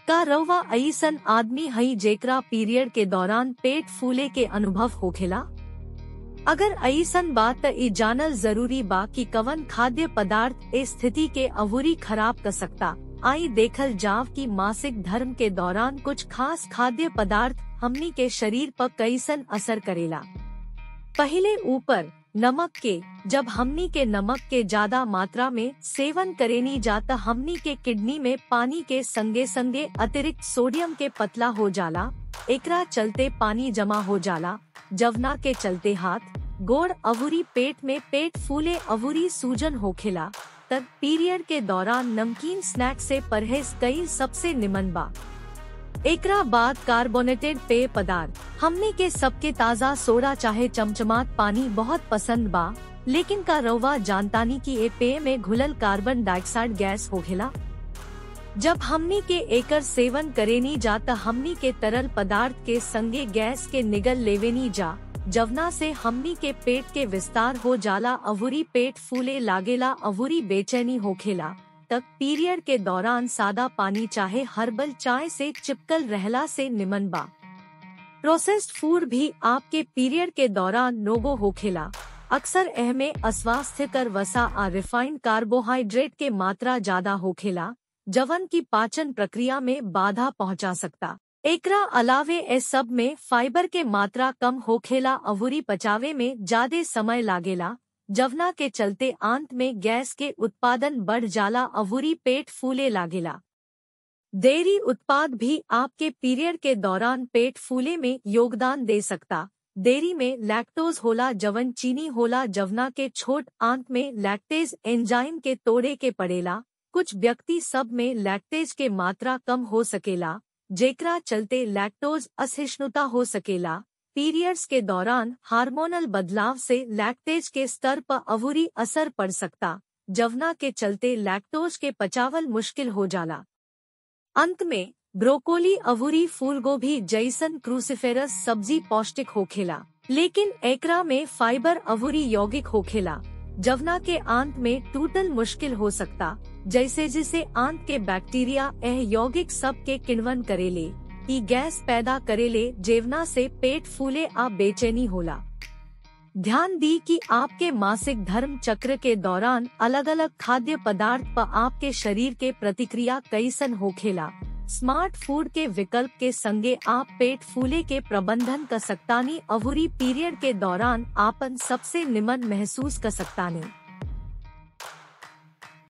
का रवा ऐसन आदमी हई जेकरा पीरियड के दौरान पेट फूले के अनुभव होखेला अगर ऐसन बात त ई जानल जरूरी बा कि कवन खाद्य पदार्थ ए स्थिति के अवूरी खराब कर सकता आई देखल जाव कि मासिक धर्म के दौरान कुछ खास खाद्य पदार्थ हमनी के शरीर पर कैसन असर करेला पहले ऊपर नमक के जब हमनी के नमक के ज्यादा मात्रा में सेवन करेनी जाता हमनी के किडनी में पानी के संगे संगे अतिरिक्त सोडियम के पतला हो जाला एकरा चलते पानी जमा हो जाला जवना के चलते हाथ गोड़ अवूरी पेट में पेट फूले अवूरी सूजन होखेला तब पीरियड के दौरान नमकीन स्नैक से परहेज कई सबसे निमन बा एकरा बाद कार्बोनेटेड पेय पदार्थ हमने के सबके ताज़ा सोडा चाहे चमचमात पानी बहुत पसंद बा लेकिन का रवा जानतानी की ए पेय में घुलल कार्बन डाइऑक्साइड गैस होखेला जब हमनी के एकर सेवन करेनी जाता हमनी के तरल पदार्थ के संगे गैस के निगल लेवेनी जा जवना से हमनी के पेट के विस्तार हो जाला अवूरी पेट फूले लागेला अवूरी बेचैनी होखेला तक पीरियड के दौरान सादा पानी चाहे हर्बल चाय से चिपकल रहला से निमन बा प्रोसेस्ड फूड भी आपके पीरियड के दौरान नोगो होखेला अक्सर एहमे अस्वास्थ्यकर वसा आ रिफाइंड कार्बोहाइड्रेट के मात्रा ज्यादा होखेला जवन की पाचन प्रक्रिया में बाधा पहुंचा सकता एकरा अलावे ए सब में फाइबर के मात्रा कम होखेला अवूरी पचावे में ज्यादा समय लागेला जवना के चलते आंत में गैस के उत्पादन बढ़ जाला अवूरी पेट फूले लागेला डेयरी उत्पाद भी आपके पीरियड के दौरान पेट फूले में योगदान दे सकता डेयरी में लैक्टोज होला जवन चीनी होला जवना के छोट आंत में लैक्टेज एंजाइम के तोड़े के पड़ेला कुछ व्यक्ति सब में लैक्टेज के मात्रा कम हो सकेला जेकरा चलते लैक्टोज असहिष्णुता हो सकेला पीरियड्स के दौरान हार्मोनल बदलाव से लैक्टेज के स्तर पर अवूरी असर पड़ सकता जवना के चलते लैक्टोज के पचावल मुश्किल हो जाला अंत में ब्रोकोली अवूरी फूलगोभी जैसन क्रूसिफेरस सब्जी पौष्टिक होखेला लेकिन एकरा में फाइबर अवूरी यौगिक होखेला जवना के आंत में टूटल मुश्किल हो सकता जैसे जिसे आंत के बैक्टीरिया एह यौगिक सब के किण्वन करेले ई गैस पैदा करेले जेवना से पेट फूले आ बेचैनी होला ध्यान दी कि आपके मासिक धर्म चक्र के दौरान अलग अलग खाद्य पदार्थ पर आपके शरीर के प्रतिक्रिया कैसन होखेला स्मार्ट फूड के विकल्प के संगे आप पेट फूले के प्रबंधन कर सकतानी अवूरी पीरियड के दौरान आपन सबसे निमन महसूस कर सकतानी